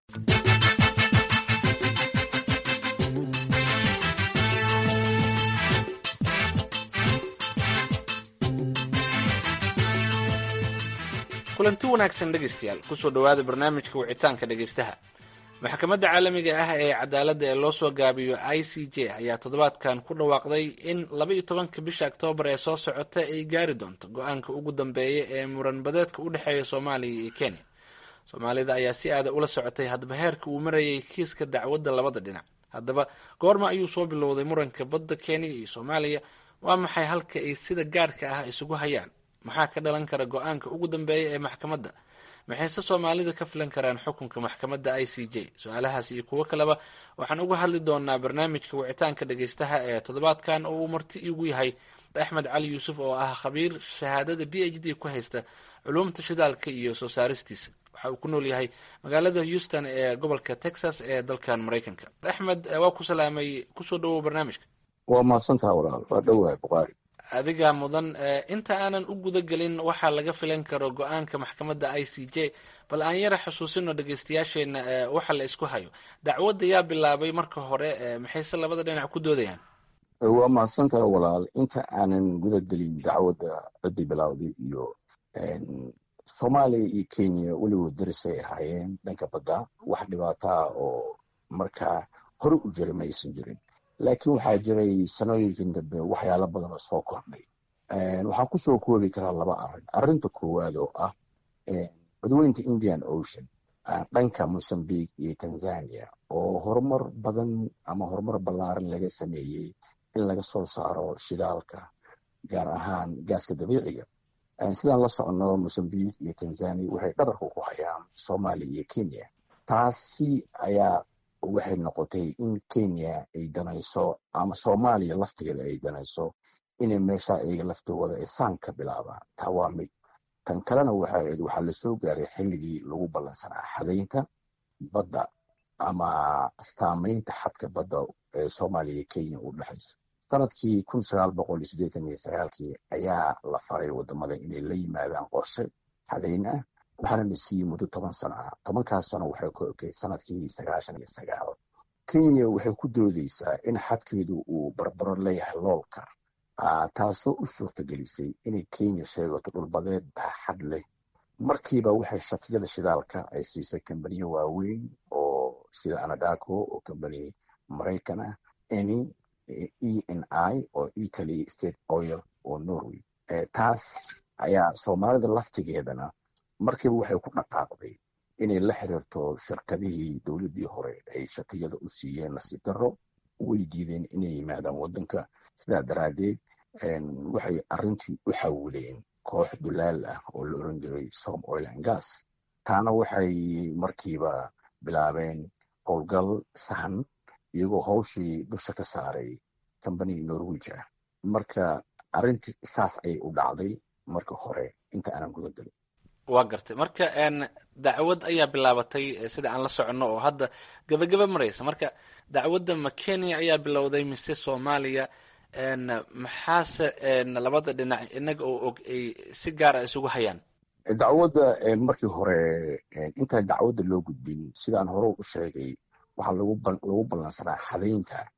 kulanti wanaagsan dhegaystayaal kusoo dhowaada barnaamijka wicitaanka dhegaystaha maxkamadda caalamiga ah ee cadaaladda ee loo soo gaabiyo i c j ayaa toddobaadkan ku dhawaaqday in laba iyo tobanka bisha oktoobar ee soo socota ay gaari doonto go-aanka ugu dambeeya ee muran badeedka u dhexeeya soomaaliya iyo kenya soomaalida ayaa si aada ula socotay hadba heerka uu marayay kiiska dacwadda labada dhinac haddaba goorma ayuu soo bilowday muranka badda kenya iyo soomaaliya waa maxay halka ay sida gaadhka ah isugu hayaan maxaa ka dhalan kara go-aanka ugu dambeeya ee maxkamadda maxayse soomaalida ka filan karaan xukunka maxkamadda i c j su-aalahaas iyo kuwo kaleba waxaan uga hadli doonaa barnaamijka wicitaanka dhegaystaha ee toddobaadkan oo uu marti igu yahay axmed cali yuusuf oo ah khabiir shahaadada b h d ku haysta culuumta shidaalka iyo soo saaristiisa waxa uu ku nool yahay magaalada houston ee gobolka texas ee dalkan maraykanka axmed waa ku salaamay kusoo dhawow barnaamijka waa mahadsantaha walaal waa dhowahay buqaari adigaa mudan inta aanan u guda gelin waxaa laga filan karo go-aanka maxkamadda i c j bal aan yara xusuusino dhegaystayaasheena waxa la isku hayo dacwadda yaa bilaabay marka hore maxayse labada dhinac ku doodayaan waa mahadsantaha walaal inta aanan guda gelin dacwadda ciddii bilaawday iyo soomaaliya iyo kenya weligood darisay ahaayeen dhanka badda wax dhibaataa oo markaa hore u jira ma aysan jirin laakiin waxaa jiray sanooyinkan dambe waxyaalo badan oo soo kordhay waxaan kusoo koobi karaa laba arrin arrinta koowaad oo ah badweynta indian ocean dhanka mozambique iyo tanzania oo horumar badan ama horumar ballaaran laga sameeyey in laga soo saaro shidaalka gaar ahaan gaaska dabiiciga sidaan la socono mozambique iyo tanzania waxay dhabarka ku hayaan soomaaliya iyo kenya taasi ayaa waxay noqotay in kenya ay danayso ama soomaaliya laftigeeda ay danayso inay meesha iyaga laftooda ay saan ka bilaabaan taa waa mid tan kalena waxaa waxaa lasoo gaaray xilligii lagu ballansanaa xadaynta badda ama astaamaynta xadka badda ee soomaaliya iyo kenya u dhexaysa sanadkii kun sagaal boqol iyo siddeetan iyo sagaalkii ayaa la faray wadamada inay la yimaadaan qorshe xadayn ah waxaana la siiyey muddo toban sano ah tobankaas sano waxay ku ekay sanadkii sagaashan iyo sagaal kenya waxay ku doodeysaa in xadkeedu uu barbaro leeyahay loolka taasoo u suurtagelisay inay kenya sheegato dhulbadeed baaxad leh markiiba waxay shatiyada shidaalka ay siisay kambaniyo waaweyn oo sida anadaco oo kambani maraykan ah eni e n i oo italy state oil oo norway taas ayaa soomaalida laftigeedana markiiba waxay ku dhaqaaqday inay la xiriirto shirkadihii dowladdii hore ay shatiyada u siiyeen nasiib darro way diideen inay yimaadaan waddanka sidaa daraaddeed waxay arrintii u xawileen koox dulaal ah oo la oran jiray som oil and gas taana waxay markiiba bilaabeen howlgal sahan iyagoo hawshii dusha ka saaray combany norwij ah marka arrintii saas ayay u dhacday marka hore inta aanan guda gelin waa gartay marka dacwad ayaa bilaabatay sida aan la soconno oo hadda gabagaba maraysa marka dacwadda ma kenya ayaa bilowday mise soomaaliya maxaase labada dhinac inaga oo og ay si gaara isugu hayaan dacwadda markii hore intaan dacwadda loo gudbin sidaan hore u sheegay waxaa lagu ballansanaa xadaynta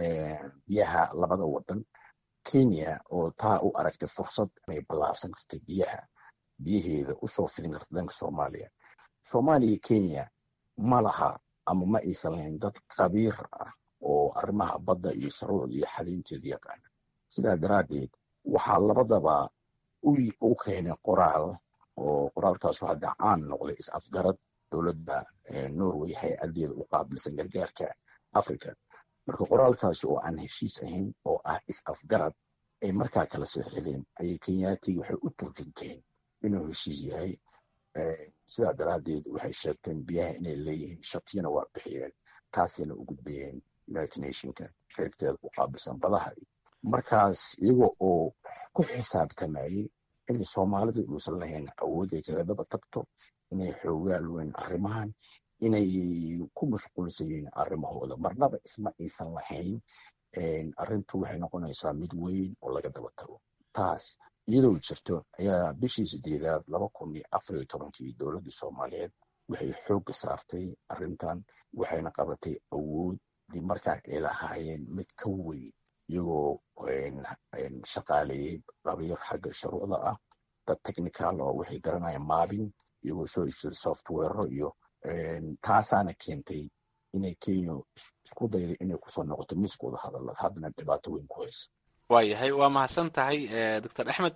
biyaha labada wadan kenya oo taa u aragtay fursad inay ballaarsan kartay biyaha biyaheeda usoo fidin karta dhanka soomaaliya soomaaliya kenya ma laha ama ma aysan lahayn dad khabiir ah oo arrimaha badda iyo saruucda iyo xadaynteeda yaqaana sidaa daraaddeed waxaa labadaba u keenay qoraal oo qoraalkaasu hadda caan noqday is-afgarad dowladda norway hay-adeeda u qaabilsan gargaarka africa marka qoraalkaasi oo aan heshiis ahayn oo ah is-afgarad ay markaa kala seexdeen ayay kenyaati waxay u turjunteen inuu heshiis yahay sidaa daraaddeed waxay sheegteen biyaha inay leeyihiin shatiyana waa bixiyeen taasina u gudbayeen united nationka qaybteeda u qaabilsan badaha markaas iyaga oo ku xisaabtamayey inay soomaalidu uusan lahayn awood ay kaga daba tagto inay xoogaal weyn arrimahan inay ku mashquulsan yihiin arrimahooda marnaba isma aysan lahayn arrintu waxay noqonaysaa mid weyn oo laga daba tago taas iyadoo jirto ayaa bishii sideedaad laba kun iyo afar iyo tobankii dowladda soomaaliyeed waxay xoogga saartay arrintan waxayna qabatay awooddii markaa ay lahaayeen mid ka weyn iyagoo shaqaaleeyey dhabiir xagga shuruucda ah dad technical oo waxay garanayaan maabin iyagoo soo iibsaday softwarero iyo taasaana keentay inay kenya isku dayday inay kusoo noqoto miskooda hadalad haddana dhibaato weyn ku haysa waayahay waa mahadsan tahay doctor axmed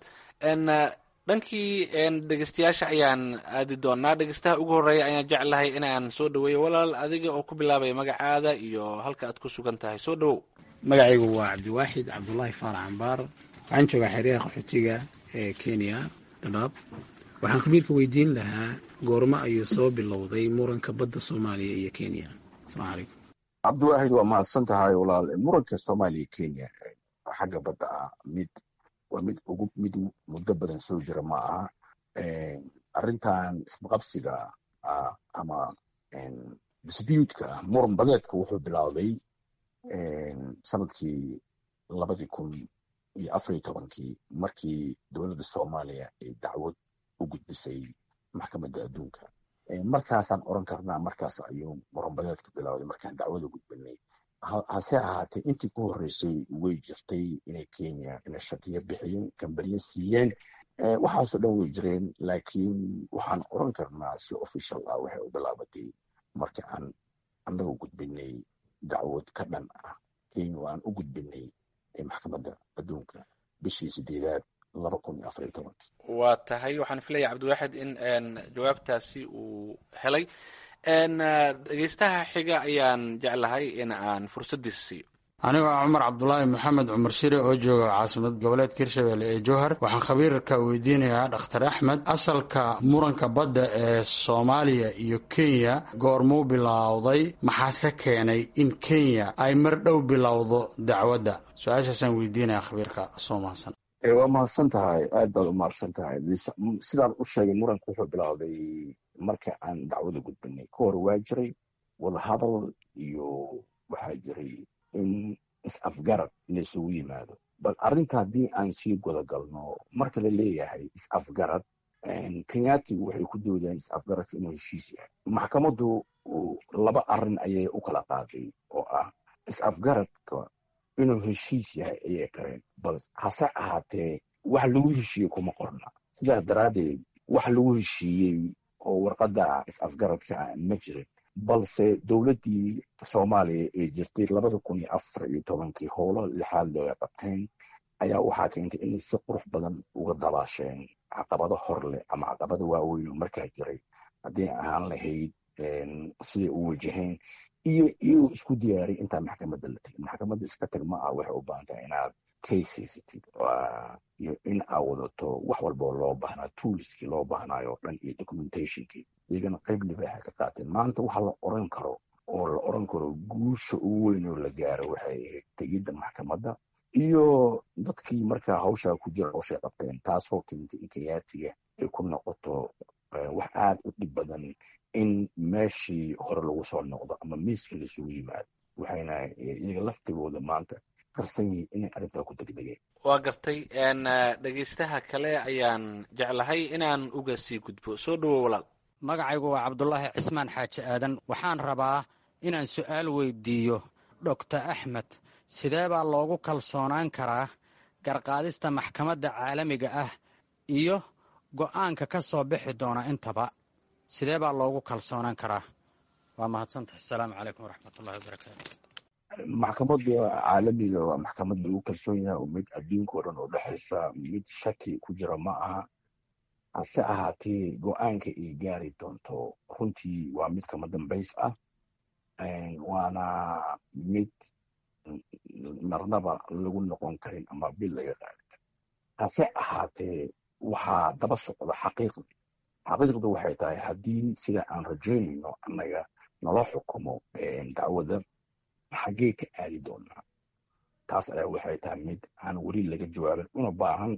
dhankii dhegeystayaasha ayaan aadi doonaa dhegeystaha ugu horreeya ayaan jeclahay inaan soo dhaweeyo walaal adiga oo ku bilaabaya magacaada iyo halka aad ku sugan tahay soo dhawow magacaygu waa cabdiwaaxid cabdullaahi faarax cambaar waxaan joogaa xeryaha qaxootiga ee kenya dhadhaab waxaan khabiirka weydiin lahaa goormo ayuu soo bilowday muranka badda soomaaliya iyo kenya asalaamu calaykum cabdiwaahid waa mahadsan tahay walaal muranka soomaaliya kenya xagga badda ah mid waa mid ugu mid muddo badan soo jira ma aha arrintan isqabsiga ama dispuutka muran badeedka wuxuu bilaawday sanadkii labadii kun iyo afariyo tobankii markii dowladda soomaaliya ay dacwad u gudbisay maxkamadda adduunka markaasaan oran karnaa markaas ayuu muran badeedka bilowday markaan dacwada gudbinay hase ahaatee intii ku horreysay way jirtay inay kenya inay shakiyo bixiyeen kambaniyo siiyeen waxaasoo dhan way jireen laakiin waxaan oran karnaa si official ah waxay u bilaabatay marka aan annaga gudbinay dacwad ka dhan ah kenya oo aan u gudbinay maxkamadda adduunka bishii sideedaad laba kun iyo afariyo tobankii waa tahay waxaan filaya cabdiwaaxid in jawaabtaasi uu helay dhegeystaha xiga ayaan jeclahay in aan fursaddiisa siiyo anigoo ah cumar cabdulaahi maxamed cumar shire oo jooga caasimad goboleedka hirshabelle ee jowhar waxaan khabiirka weydiinayaa dhakhtar axmed asalka muranka badda ee soomaaliya iyo kenya goormuu bilowday maxaase keenay in kenya ay mar dhow bilowdo dacwadda su-aashaasaan weydiinaya khabiirka soo mahadsan waa mahadsan tahay aad baad u mahadsan tahay sidaan u sheegay muranka wuxuu bilowday marka aan dacwada gudbinay ka hor waa jiray wadahadal iyo waxaa jiray in is-afgarad laysugu yimaado bal arrinta haddii aan sii gudagalno marka la leeyahay is-afgarad kenyatigu waxay ku doodaan is-afgaradka inuu heshiis yahay maxkamaddu laba arrin ayay u kala qaaday oo ah is-afgaradka inuu heshiis yahay ayay qareen bal hase ahaatee wax lagu heshiiyey kuma qorna sidaas daraaddeed wax lagu heshiiyey oo warqadda is-afgaradka ah ma jirin balse dowladdii soomaaliya ee jirtay labada kun iyo afar iyo tobankii howlo lixaad looga qabteen ayaa waxaa keentay inay si qurux badan uga dabaasheen caqabado hor leh ama caqabado waaweyn oo markaa jiray haddii ahaan lahayd siday u wajaheen iyo iyagoo isku diyaaray intaa maxkamadda la tegin maxkamadda iska tag ma ah waxay u baahan tahay inaad case haysatid iyo in aa wadato wax walboo loo baahnaa toolskii loo baahnayo o dhan iyo documentationkii iyagana qayb libaaxa ka qaateen maanta waxa la oran karo oo la oran karo guusha ugu weyn oo la gaaro waxay ahayd tegidda maxkamadda iyo dadkii markaa hawshaa ku jira hawshay qabteen taasoo keentay in kayaatiga ay ku noqoto wax aad u dhib badan in meeshii hore lagu soo noqdo ama miiska laisugu yimaado waxayna iyaga laftigooda maanta qarsan yihiin inay arrintaa ku degdegeen waa gartay dhegeystaha kale ayaan jeclahay inaan uga sii gudbo soo dhawo walaal magacaygu waa cabdulaahi cismaan xaaji aadan waxaan rabaa inaan su'aal weydiiyo doctor axmed sidee baa loogu kalsoonaan karaa garqaadista maxkamadda caalamiga ah iyo go'aanka ka soo bixi doona intaba sidee baa loogu kalsoonaan karaa waa mahadsantahay asalaamu calaykum waraxmatullahi wabarakaatu maxkamadda caalamiga waa maxkamad lagu kalsoon yahay oo mid adduunka o dhan oo dhexaysa mid shaki ku jira ma aha hase ahaatee go-aanka ay gaari doonto runtii waa mid kama dambays ah waana mid marnaba lagu noqon karin ama bil laga qaadi karin hase ahaatee waxaa daba socda xaqiiqdi xaqiiqdu waxay tahay haddii sida aan rajaynayno annaga nala xukumo dacwadda xaggee ka aadi doonaa taas ayaa waxay tahay mid aan weli laga jawaabin una baahan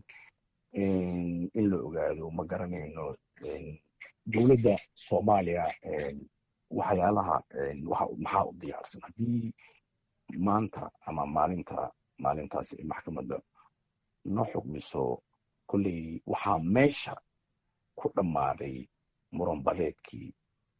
in la ogaado ma garanayno dowladda soomaaliya waxyaalaha maxaa u diyaarsan haddii maanta ama maalinta maalintaasi ay maxkamadda noo xugmiso kolley waxaa meesha ku dhammaaday muran badeedkii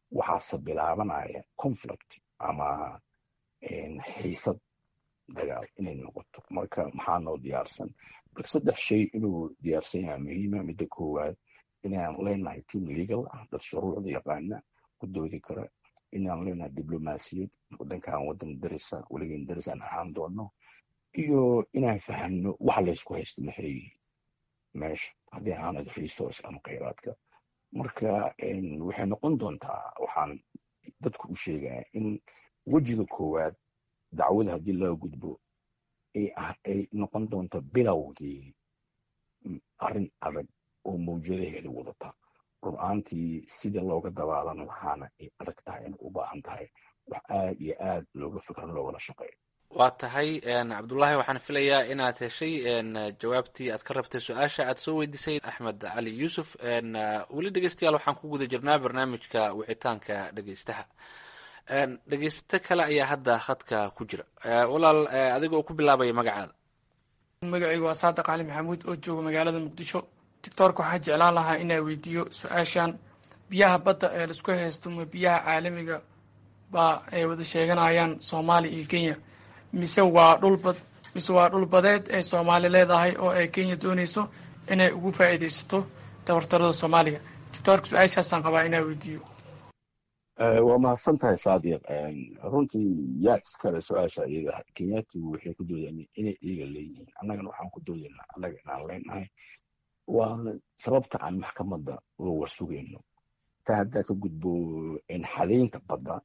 waxaase bilaabanaya conflict ama xiisad dagaal inay noqoto marka maxaa noo diyaarsan marka saddex shay inuu diyaarsan yahay muhiima midda koowaad inaan leenahay team legal ah dad shuruucda yaqaana ku doodi kara inaan leenahay diblomaasiyad wadankan wadan darisa weligan daris aan ahaan doono iyo inaan fahamno waxa laysku haysta maxay yihiin meesha haddii aanad resource ama khayraadka marka waxay noqon doontaa waxaan dadku u sheegaya in wejiga koowaad dacwada haddii laga gudbo ay noqon doonto bilowgii arrin adag oo mawjadaheeda wadata rur-aantii sida looga dabaalan lahaana ay adag tahay inay u baahan tahay wax aad iyo aad looga fikro loogala shaqeeyo waa tahay cabdullaahi waxaan filayaa inaad heshay jawaabtii aad ka rabtay su-aasha aad soo weydiisay axmed cali yuusuf weli dhegeystayaal waxaan ku guda jirnaa barnaamijka wicitaanka dhegeystaha dhegeysto kale ayaa hadda khadka ku jira walaal adigoo ku bilaabaya magacaada magacaygu waa saadiq cali maxamuud oo jooga magaalada muqdisho doctoorka waxaa jeclaan lahaa inaa weydiiyo su-aashan biyaha badda ee laisku haysto ma biyaha caalamiga baa ay wada sheeganayaan soomaaliya iyo kenya mise waa dhulbad mise waa dhul badeed ay soomaali leedahay oo ay kenya doonayso inay ugu faa'iidaysato tabartarada soomaaliya doctoorka su-aashaasaan qabaa inaa weydiiyo waa mahadsan tahay saadiq runtii yaa iskale su-aasha iyada kenyaatigu waxay ku doodeen inay iyaga leeyihiin annagana waxaan ku doodaynaa annaga inaan leenahay waa sababta aan maxkamadda uga warsugayno taa haddaa ka gudbo xadaynta badda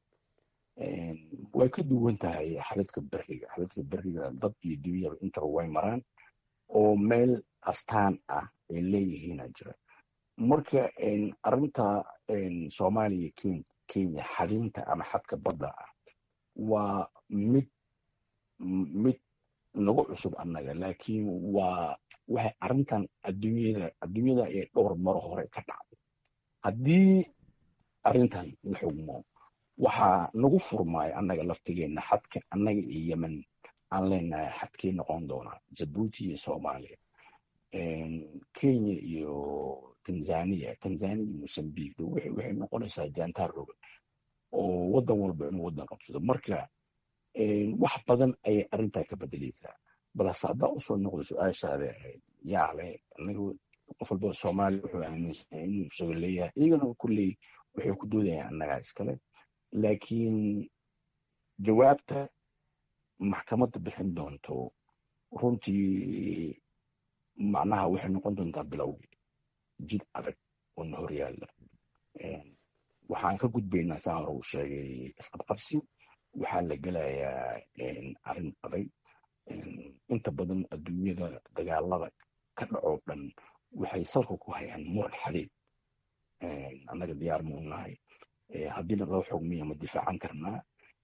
way ka duwan tahay xadadka beriga xadadka beriga dad iyo dunyaba intaba way maraan oo meel astaan ah ay leeyihiina jira marka arrinta soomaaliya kenya kenya xadaynta ama xadka badda ah waa mid mid nagu cusub annaga laakiin waa waxay arrintan adduunyada adduunyada ay dhowr maro hore ka dhacday haddii arrintan la xugmo waxaa nagu furmaayo annaga laftigeenna xadka annaga iyo yemen aan leenahay xadkii noqon doonaa jabuuti iyo soomaaliya kenya iyo tanzania tanzania iyo mosambique waxay noqonaysaa jaantaar rogan oo waddan walba inuu waddan qabsado marka wax badan ayay arrintaa ka bedelaysaa balse haddaa usoo noqdo su-aashaada yaale anigu qof walba soomaaliya wuxuu aaminsan inuu isago leeyahay iyagana kulley waxay ku doodayaan annagaa iskale laakiin jawaabta maxkamadda bixin doonto runtii macnaha waxay noqon doontaa bilowgii jid adag oo na horyaalla waxaan ka gudbaynaa saa hore uu sheegay isqabqabsi waxaa la gelayaa arrin adag inta badan adduunyada dagaalada ka dhacoo dhan waxay salka ku hayaan muran xadeed annaga diyaar ma u nahay haddiina loo xogmiya ma difaacan karnaa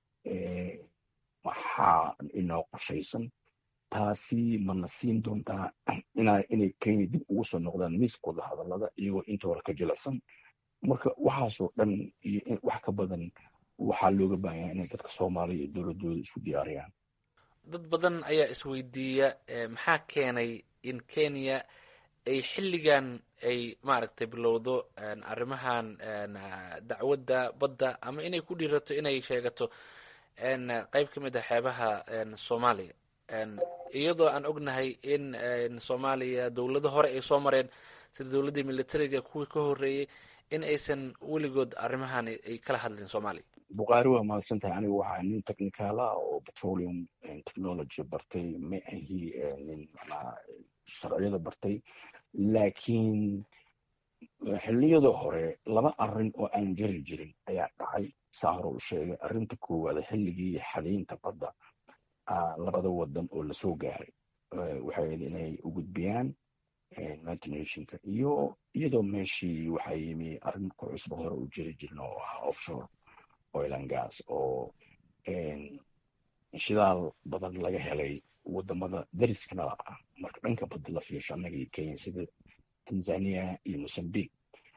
waxaa inoo qorshaysan taasi mana siin doontaa inay kenya dib ugu soo noqdaan miiskooda hadallada iyagoo inta hore ka jilicsan marka waxaasoo dhan iyo wax ka badan waxaa looga baahanya inay dadka soomaaliya iyo dowladooda isku diyaariyaan dad badan ayaa isweydiiya maxaa keenay in kenya ay xilligan ay maaragtay bilowdo arrimahan dacwadda badda ama inay ku dhiirato inay sheegato qeyb ka mid ah xeebaha soomaaliya iyadoo aan ognahay in soomaaliya dowlado hore ay soo mareen sida dowladdii militariga kuwii ka horreeyey in aysan weligood arrimahan ay kala hadlin soomaaliya bukhaari waa mahadsan tahay aniga waxaa nin technicaala oo petroleum technology bartay ma ahi nin macnaha sharciyada bartay laakiin xilliyada hore laba arrin oo aan jari jirin ayaa dhacay saa hore u sheegay arrinta koowaad xilligii xadaynta badda labada wadan oo lasoo gaaray waxay inay u gudbiyaan united nationka iyo iyadoo meeshii waxaa yimi arrin ku cusba hore u jiri jirin oo ah offshore oil and gas oo shidaal badan laga helay wadamada dariskanada ah marka dhanka badda la fiirsho annaga iyo kenya sida tanzania iyo mosambique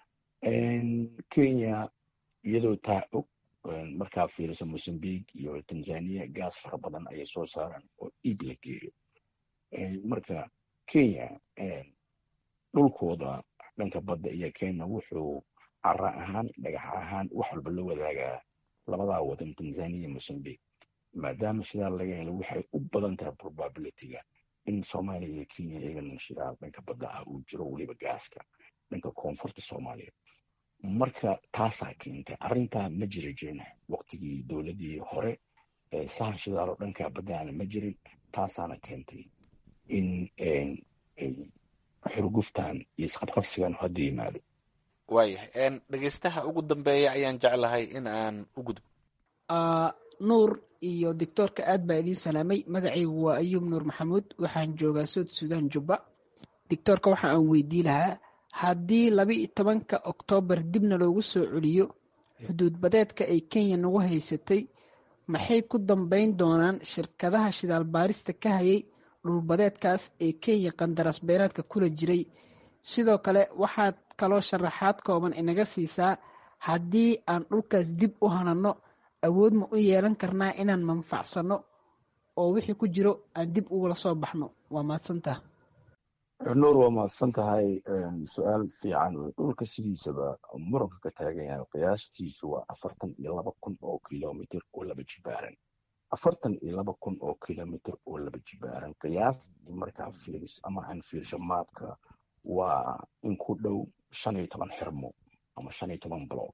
kenya iyadoo taa og markaa fiiriso mosambique iyo tanzania gas fara badan ayay soo saaraan oo iib la geeyo marka kenya dhulkooda dhanka badda iyo kenya wuxuu cara ahaan dhagax ahaan wax walba la wadaagaa labadaa wadan tanzania mozambique maadaama shidaal laga helo waxay u badan tahay probabilityga in soomaaliya iyo kenya iyagana shidaal dhanka badda ah uu jiro weliba gaaska dhanka koonfurta soomaaliya marka taasaa keentay arrintaa ma jiri jirin waqtigii dowladii hore sahan shidaal oo dhanka baddaana ma jirin taasaana keentay in xurguftan iyo isqabqabsigan hadda yimaado waayahay dhegeystaha ugu dambeeya ayaan jeclahay in aan u gudbo nuur iyo doctoorka aad baa idiin salaamay magacaygu waa ayuub nuur maxamuud waxaan joogaa sood suudaan jubba doctoorka waxa aan weydii lahaa haddii laba-iyo tobanka oktoobar dibna loogu soo celiyo xuduud badeedka ay kenya nagu haysatay maxay ku dambayn doonaan shirkadaha shidaal baarista ka hayay dhulbadeedkaas ee kenya qandaraas beeraadka kula jiray sidoo kale waxaad kaloo sharaxaad kooban inaga siisaa haddii aan dhulkaas dib u hanano awood ma u yeelan karnaa inaan manfacsanno oo wixii ku jiro aan dib ugula soo baxno waa mahadsantaha nuur waa mahadsan tahay su-aal fiican dhulka sidiisaba muranka ka taagan yahay qiyaastiisu waa afartan iyo laba kun oo kilomitr oo laba jibaaran afartan iyo laba kun oo kilomitr oo laba jibaaran qiyaastii markaa fiiris ama aan fiirsho maabka waa in ku dhow shan iyo toban xirmo ama shan iyo toban block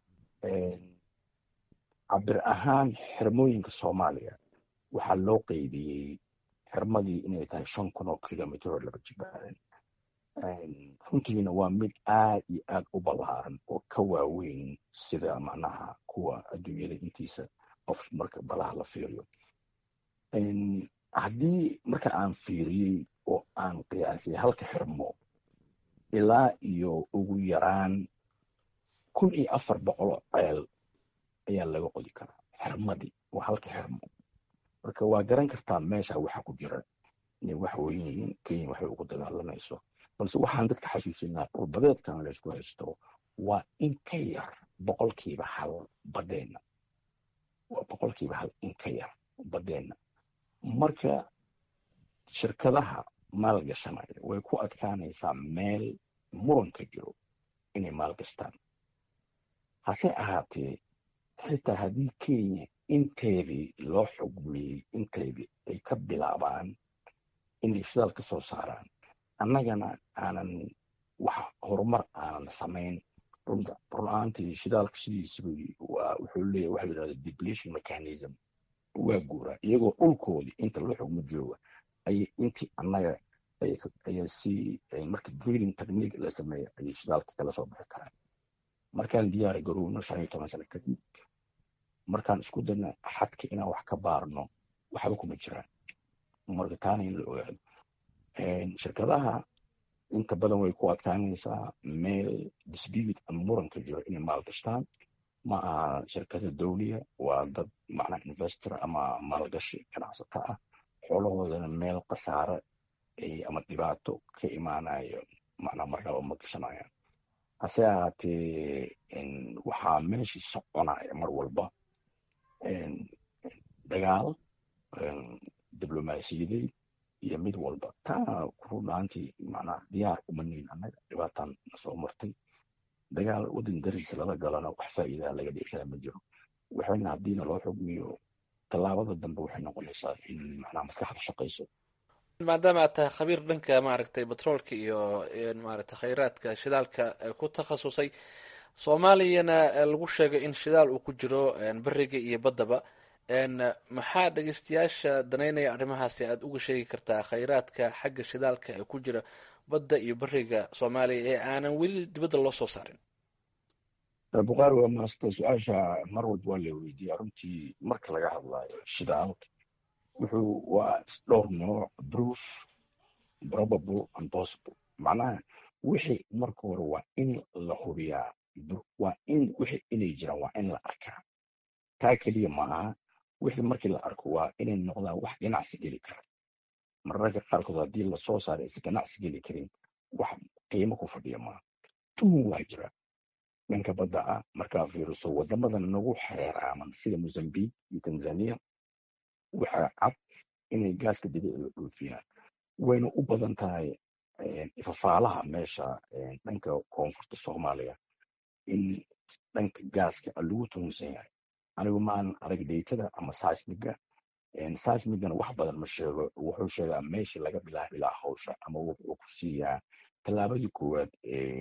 cabir ahaan xirmooyinka soomaaliya waxaa loo qeybiyey xirmadii inay tahay shan kun oo kilomitr oo laba jibaaran runtiina waa mid aad iyo aad u ballaaran oo ka waaweyn sida macnaha kuwa adduunyada intiisa qof marka balaha la fiiriyo haddii marka aan fiiriyey oo aan qiyaasay halka xirmo ilaa iyo ugu yaraan kun iyo afar boqoloo ceel ayaa laga qodi karaa xirmadii waa halka xirmo marka waa garan kartaa meesha waxa ku jira inay wax weyn yihiin kenya waxay ugu dagaalamayso balse waxaan dadka xasuusinaa dhulbadeedkan laysku haysto waa in ka yar boqolkiiba hal badeenna waa boqolkiiba hal in ka yar badeenna marka shirkadaha maalgashanaya way ku adkaanaysaa meel muranka jiro inay maalgashtaan hase ahaatee xitaa haddii kenya inteedii loo xugmiyey inteedii ay ka bilaabaan inay shidaal ka soo saaraan annagana aanan wax horumar aanan samayn run-aantii shidaalka sidiisaba waa wuxuu leeyahy waxa la yidhahda depletion mechanism waa guuraa iyagoo dhulkoodii inta loo xugmo jooga ayay intii annaga ayaa si marka drilling technique la sameeya ayay shidaalka kala soo bixi karaan markaan diyaari garowno shan iyo toban sano kadib markaan isku dayna xadka inaan wax ka baarno waxba kuma jiraan marka taana in la ogaado shirkadaha inta badan way ku adkaanaysaa meel dispute ama muranka jiro inay maalgashtaan ma aha shirkada dowliya waa dad macnaa investor ama maalgashi ganacsata ah xoolahoodana meel khasaare ama dhibaato ka imaanayo macnaa marnaba ma gashanayaan hase ahaatee waxaa meeshii soconaya mar walba dagaal diblomaasiyadeed iyo mid walba taana runaantii macnaa diyaar uma nihin annaga dhibaataan nasoo martay dagaal waddan dariisa lala galana wax faa'iidaa laga dhiiraa ma jiro waxayna haddiina loo xugmiyo tallaabada dambe waxay noqonaysaa in macnaa maskaxda shaqayso maadaama aad tahay khabiir dhanka maaragtay batroolka iyo maaragtay khayraadka shidaalka ku takhasusay soomaaliyana lagu sheegay in shidaal uu ku jiro beriga iyo baddaba maxaa dhegeystayaasha danaynaya arrimahaasi aada uga sheegi kartaa khayraadka xagga shidaalka ee ku jira badda iyo beriga soomaaliya ee aanan weli dibadda loo soo saarin bukaari waa maasta su-aasha mar walba waa la weydiiya runtii marka laga hadlayo shidaalka wuxuu waa dhowr nooc proof probable and possible macnaha wixii marka hore waa in la hubiyaa waa in wixii inay jiraan waa in la arkaa taa keliya maaha wixii markii la arko waa inay noqdaan wax ganacsi geli kara mararka qaarkood haddii lasoo saaro is ganacsi geli karin wax qiimo ku fadhiya maaha tuhun waa jira dhanka badda ah markaa fiiriso wadamadan nagu xeeraaman sida mozambique iyo tanzania waxaa cad inay gaaska dabiiciga dhoofiyaan wayna u badan tahay ifafaalaha meesha dhanka koonfurta soomaaliya in dhanka gaaska lagu tuhunsan yahay anigu maan arag daytada ama seismiga seismigana wax badan ma sheego wuxuu sheegaa meeshii laga bilaabi lahaa hawsha ama wuxuu ku siiyaa tallaabadii koowaad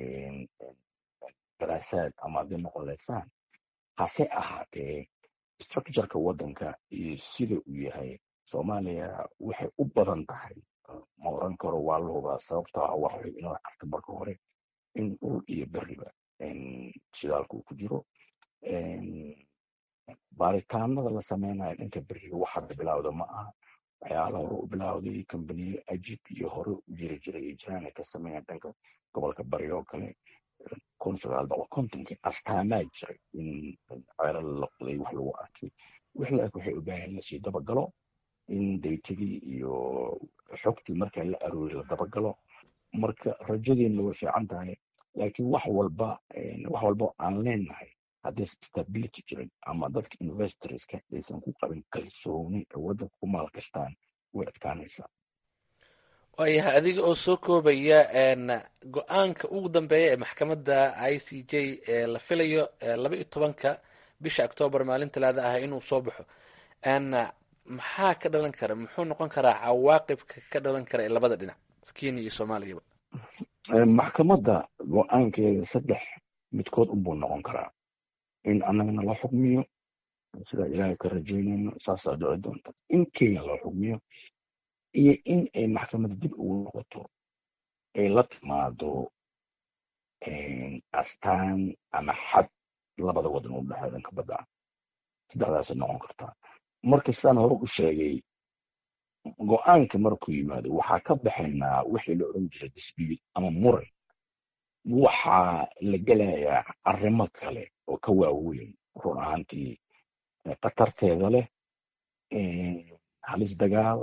daraasaad ama hadday noqon leysaan hase ahaatee structureka waddanka iyo sida uu yahay soomaaliya waxay u badan tahay ma oran karo waa la hubaa sababtoo ah waxay inoo arka marka hore in dhul iyo beriba shidaalka uu ku jiro baaritaanada la sameynayo dhanka beriga wax hadda bilowda ma aha waxyaala hore u bilowday kambaniyo ajib iyo hore u jiri jiray iyo jiraan ay ka sameeyaan dhanka gobolka bari oo kale kun sagaal boqol kontonkii astaamaa jiray in ceelal la qoday wax lagu arkay wix la eg waxay u baahan lasii dabagalo in daytadii iyo xogtii marka la aroori la dabagalo marka rajadeena way fiican tahay laakiin wax walba wax walba aan leenahay haddii stability jirin ama dadka investorska aysan ku qabin kalsooni ay waddanka ku maalgashtaan way adkaanaysaa waayahay adiga oo soo koobaya go-aanka ugu dambeeya ee maxkamadda i c j ee la filayo laba iyo tobanka bisha octoobar maalin talaada ah inuu soo baxo maxaa ka dhalan kara muxuu noqon karaa cawaaqibka ka dhalan kara ee labada dhinac kenya iyo soomaaliyaba maxkamadda go-aankeeda saddex midkood unbuu noqon karaa in annagana la xukmiyo sidaa ilaahay ka rajaynayno saasaa dhici doonta in kenya loo xukmiyo iyo in ay maxkamadda dib ugu noqoto ay la timaado astaan ama xad labada wadan u dhexeeya dhanka badda saddexdaasay noqon kartaa marka sidaan hore u sheegay go-aanka markuu yimaado waxaa ka baxaynaa wixii la odhan jiray dispute ama muran waxaa la gelayaa arrimo kale oo ka waaweyn run ahaantii khatarteeda leh halis dagaal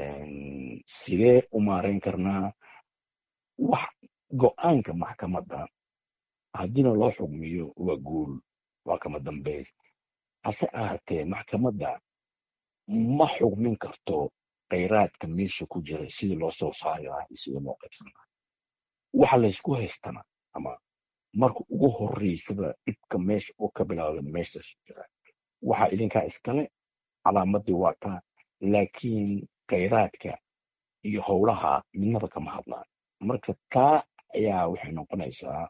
sidee u maarayn karnaa wax go-aanka maxkamadda haddiina loo xugmiyo waa guul waa kama dambays hase ahaatee maxkamadda ma xugmin karto khayraadka meesha ku jira sidii loo soo saari lahaa iyo sidii loo qaybsan lahaa waxa laysku haystana ama marka ugu horreysaba dhibka meesha uu ka bilaabda meeshaas jira waxaa idinkaa iskale calaamadii waa taa laakiin khayraadka iyo howlaha midnaba kama hadlaan marka taa ayaa waxay noqonaysaa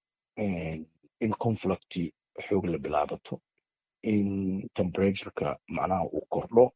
in conflicti xoog la bilaabato in temperatureka macnaha uu kordho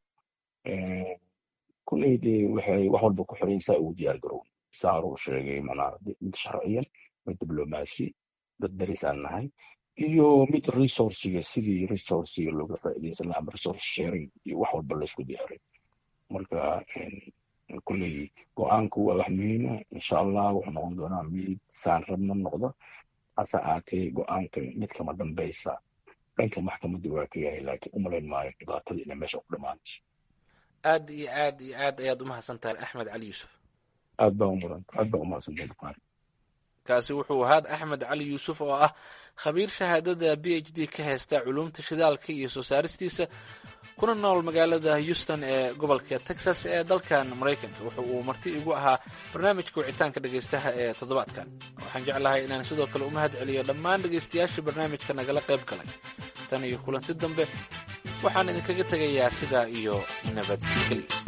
kulley dee waxay wax walba ku xiran saa ugu diyaar garown saa hore u sheegay macnaha mid sharciyan mid diblomaasi dad daris aan nahay iyo mid resourciga sidii resourciga looga faa'iidaysan lahaa ama resource sharing iyo wax walba laysku diyaaray marka kulley go-aanku waa wax muhiima insha allah wuxuu noqon doonaa mid saan rabna noqda hase aatee go-aanka mid kama dambaysa dhanka maxkamadda waa ka yahay laakiin umalayn maayo dhibaatada inay meesha ku dhamaanayso aad iyo aad iyo aad ayaad umahadsan tahay axmed cali yuusuf aad baa umuran aad baa umahadsantahay bukaari kaasi wuxuu ahaa axmed cali yuusuf oo ah khabiir shahaadada b h d ka haysta culuumta shidaalka iyo soo saaristiisa kuna nool magaalada houston ee gobolka texas ee dalkan maraykanka wuxu uu marti igu ahaa barnaamijka wicitaanka dhegaystaha ee toddobaadkan waxaan jeclahay inaan sidoo kale u mahad celiyo dhammaan dhegaystayaashii barnaamijka nagala qayb galay tan iyo kulanti dambe waxaan idinkaga tegayaa sidaa iyo nabadgelyo